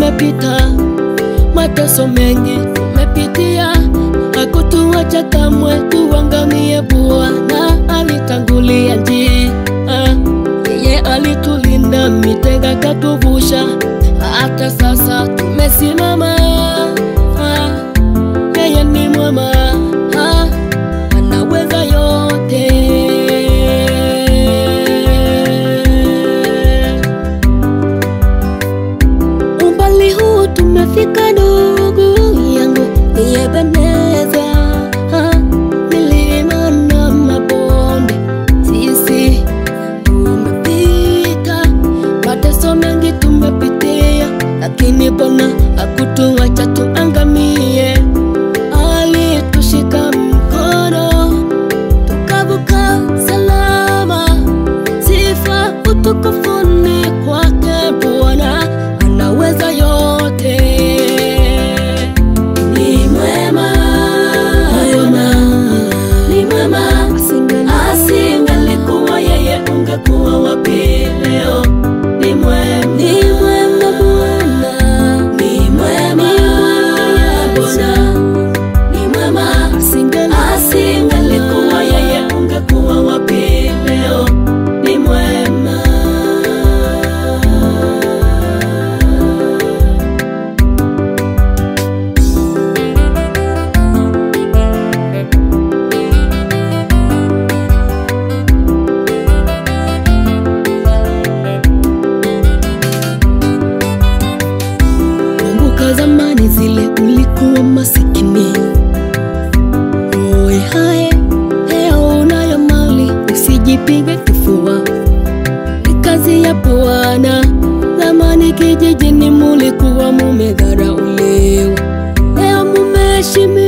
tumepita, mateso mengi tumepitia, hakutuacha kamwe tuangamie. Bwana alitangulia njia, yeye alitulinda mitego akatuvusha, hata sasa tumesimama. Yeye ni mwema, anaweza yote. Umbali huu tumefika, ndugu yangu, ni Ebeneza. Milima na mabonde, sisi tumepita, mateso mengi tumepitia, lakini Bwana hakutuacha tuangamie. Alitushika mkono tukavuka salama. Sifa utukufuni kwake Bwana, anaweza yote. Ni mwema, mwema, ni mwema. Asingelikuwa yeye, ungekuwa wapi leo? Ni mwema, ni mwema Bwana, ni mwema Bwana ni mwema, asingelikuwa yeye, ungekuwa wapi leo? Ni mwema. Kumbuka zamani zile ulikuwa masikini Oe hae, leo unayo mali, usijipige kifua. Ni kazi ya Bwana. Zamani kijijini mulikuwa mumedharauliwa, leo mumeheshimiwa.